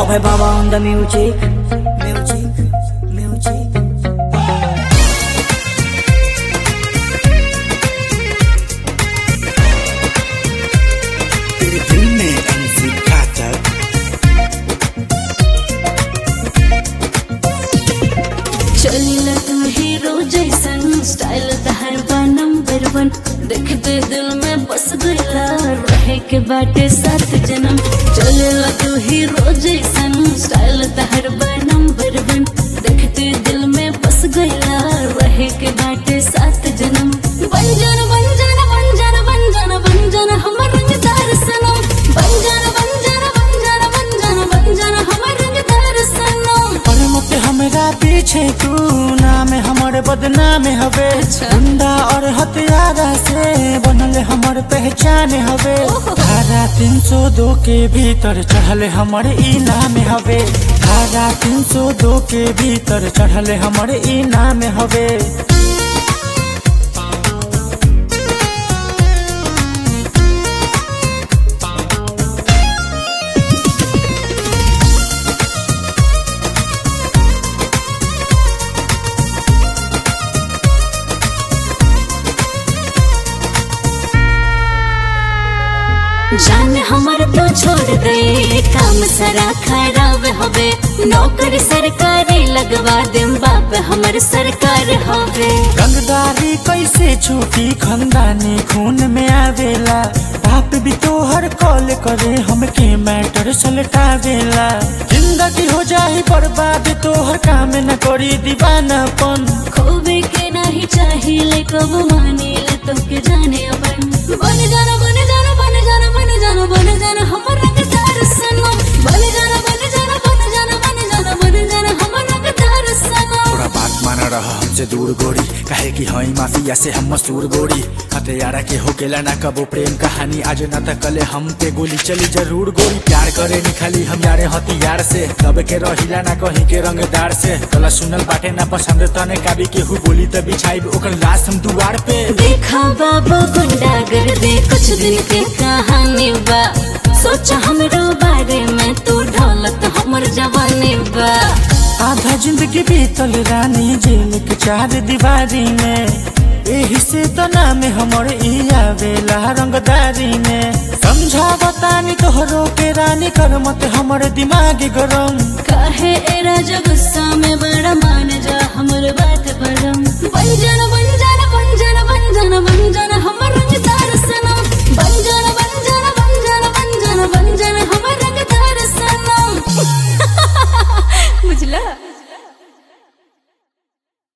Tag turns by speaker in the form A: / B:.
A: Abhay Baba on the music. Music, music.
B: तेरे दिल में MC घातक
C: चलिला तू हीरो जैसन स्टाइल तहर बा नंबर वन देखते दिल में बस गईला रहे के बाटे सात जन्म चलिला तू हीरो जैसन स्टाइल तहर बा नंबर वन देखते दिल में बस गईला रहे के बाटे सात जन्म बन जाना बन जाना बन जाना बन जाना बन जाना हमर रंगदार सनम बन जाना बन जाना बन जाना बन जाना बन जाना हमर रंगदार सनम
B: पर मत हमरा पीछे तू नाम हमर बदनाम हवे
C: अच्छा।
B: गुंडा और हथियारा से बनल हमर पहचान हवे
C: ओहो।
B: धारा तीन सौ दो के भीतर चढ़ल हमर ई नाम हवे धारा तीन सौ दो के भीतर चढ़ल हमर ई नाम हवे
C: जान हमर तो छोड़ दे काम सारा खराब हवे नौकर सरकारी लगवा दे बाप हमर सरकार हवे
B: रंगदारी कैसे छूटी खंदानी खून में आवेला बाप भी तोहर कॉल करे हमके मैटर सलटावेला जिंदगी हो जाही बर्बाद तोहर काम न करी दीवानापन
C: खोबे के नहीं चाहिए कब माने ले तो के जाने अपन बन जाना बन जाना बन जाना बन जाना बन जाना हमर रंगदार सनम बन जाना बन जाना बन जाना बन जाना बन जाना हमर रंगदार सनम
B: थोड़ा बात माना रहा हमसे दूर गोरी कहे कि हई माफिया से हम मसूर गोरी हथियारा के हो गेला ना कबो प्रेम कहानी आज न त कले हम पे गोली चली जरूर गोरी प्यार करे नी खाली हम यारे हथियार से तब के रहिला ना कहीं के रंगदार से कला सुनल बाटे ना पसंद तने काबी के हु बोली त बिछाई ओकर लाश हम दुआर पे
C: देखा बाबा गुंडा कर दे कुछ दिन के कहानी बा सोचा हमरो बारे में तू ढोलत हमर जवानी बा
B: आधा जिंदगी बीतल रानी जेल के चार दीवारी में एही से तो नाम हमर ई आवेला रंगदारी में समझा बतानी तोहरो के रानी कर मत हमर दिमाग गरम
C: काहे ए राजा गुस्सा में बड़ा मान जा हमर बात परम बन जाना बन जाना बन जाना बन जाना